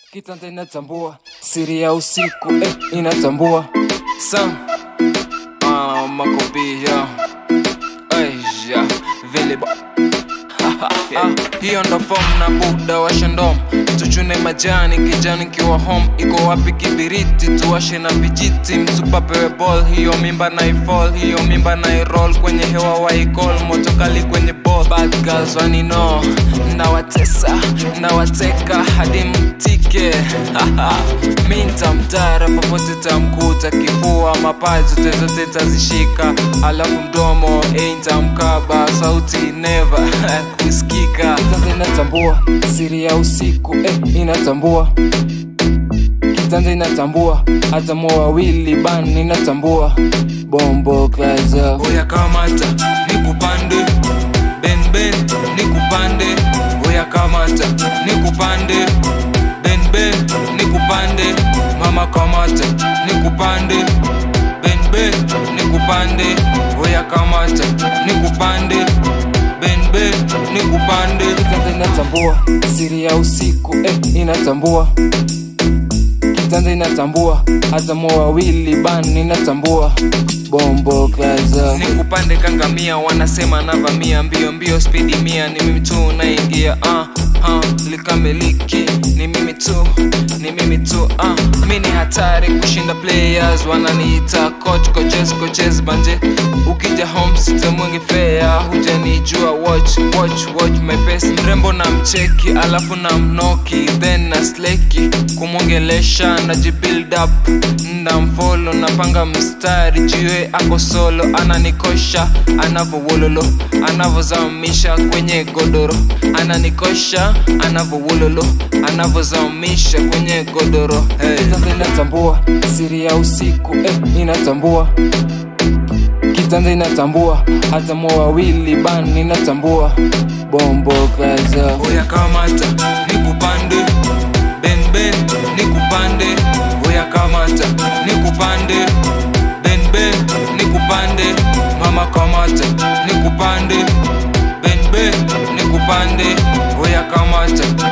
Kitanda inatambua siri ya usiku eh, inatambua sam ah, makopia aisha vile ba- Ah, hiyo ndo fom na buda washe ndom tuchune majani kijani kiwa home iko wapi kibiriti tuwashe na vijiti msupa pewe ball hiyo mimba na ifall hiyo mimba na iroll kwenye hewa waikol moto kali kwenye ball bad girls wanino nawatesa nawateka hadi mtike mi ntamtara popote tamkuta kifua mapaji zote zote tazishika alafu mdomo eh, ntamkaba sauti neva kusikika kitanda inatambua siri ya usiku eh, inatambua kitanda inatambua hata moa wawili ban inatambua bombo kaza oya kamata nikupande ben ben nikupande oya kamata nikupande ben ben nikupande mama kamata nikupande ben ben nikupande oya kamata nikupande ben ben nikupande kitanda inatambua siri ya usiku eh, inatambua kitanda inatambua hata moa wawili ban inatambua bombo kaza nikupande kangamia wanasema navamia mbio mbio spidi mia ni mimi tu naingia uh, uh, likamiliki ni mimi tu ni mimi tu uh, mi ni hatari kushinda players wananiita coach coaches coaches banje ukija home sitamwingi fea hujanijua watch watch watch my pace mrembo na mcheki alafu na mnoki then na sleki kumwongelesha najibuild up ndamfolo napanga mstari jiwe ako solo ananikosha anavowololo anavozamisha kwenye godoro ananikosha anavowololo anavozamisha kwenye godoro hey. kitanda inatambua siri ya usiku eh, inatambua kitanda inatambua hata moa wawili ban inatambua bombo kaza oya kamata nikupande ben ben nikupande oya kamata nikupande ben ben nikupande mama kamata nikupande ben ben nikupande oya kamata